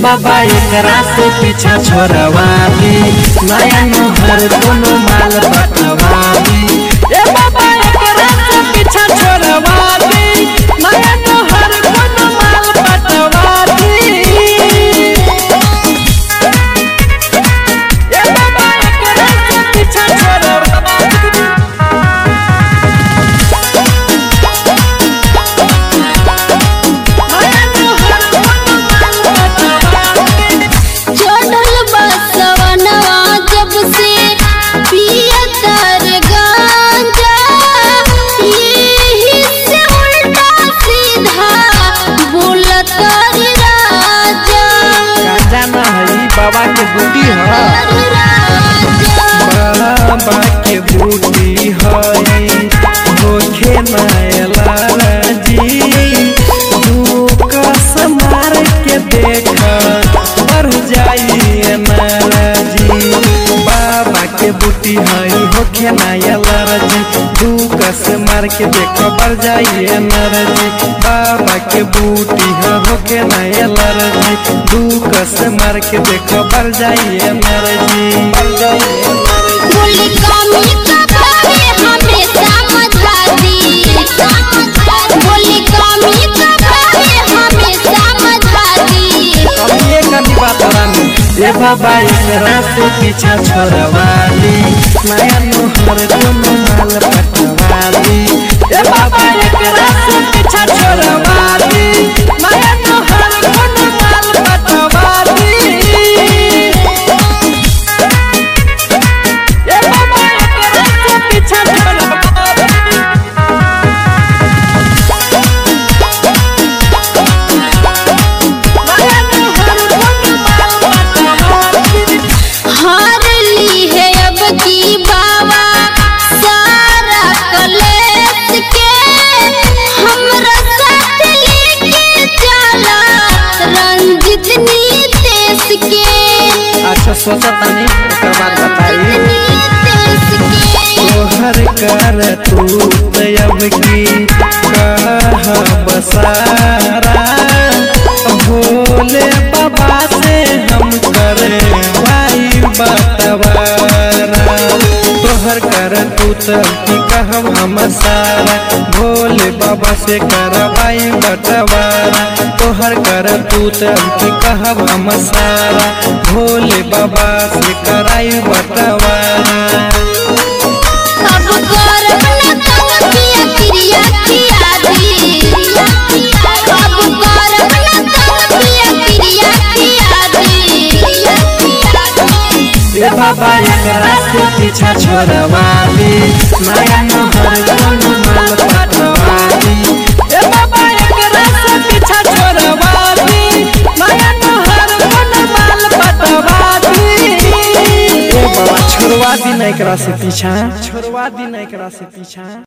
बाबा एकरा से पीछा छोड़वाली नया नहर कोनो माल पटवाली ए बाबा एकरा से पीछा छोड़वाली नया नहर कोनो माल पटवाली ए बाबा एकरा से पीछा छोड़वाली चढ़ल बसवनवा जब से पियतर गांजा यही से उल्टा सीधा बोलत राजा गांजा ना हई बाबा के बूटी ह बाबा के बूटी हई होखे ना जी तू कस मार के देख मर जाई नाराजी बाबा के बूटी हई होखे ना जी तू कस मार के देख मर जाई नाराजी बाबा के बूटी ह होखे ना जी तू कस मार के देख मर जाई नाराजी बोली कमी कबावे हमें समझा दी बोली कमी कबावे हमें समझा दी अब ये कभी बात रानी ए बाबा एकरा से पीछा छोड़वाली नया नोहर कोनो माल पटवाली ए बाबा एकरा से पीछा छोड़वाली नया नोहर कोनो माल पटवाली ए बाबा एकरा से पीछा छोड़वाली नया नोहर कोनो माल पटवाली हार ली है अब की बाबा सारा कलेस के हमरा साथ लेके चला रंजित नीतेश के अच्छा सोचा तानी ओकर बाद बताई नीतेश के तोहर कर तू अब की कह बसारा भोले बाबा से हम करे वाई बतवारा तोहर कर तू की कहब हम सारा भोले बाबा से करवाई बटवारा तोहर कर तू की कहब हम सारा भोले बाबा से कराई बटवारा अब गौरव न तंग किया क्रिया किया दी अब गौरव न तंग किया क्रिया किया दी ए बाबा एकरा से पीछा छोड़वाली नया नहर कोनो माल पटवाली ए बाबा एकरा से पीछा छोड़वाली नया नहर कोनो माल पटवाली ए बाबा छोड़वा दी ना एकरा से पीछा छोड़वा दी ना एकरा से पीछा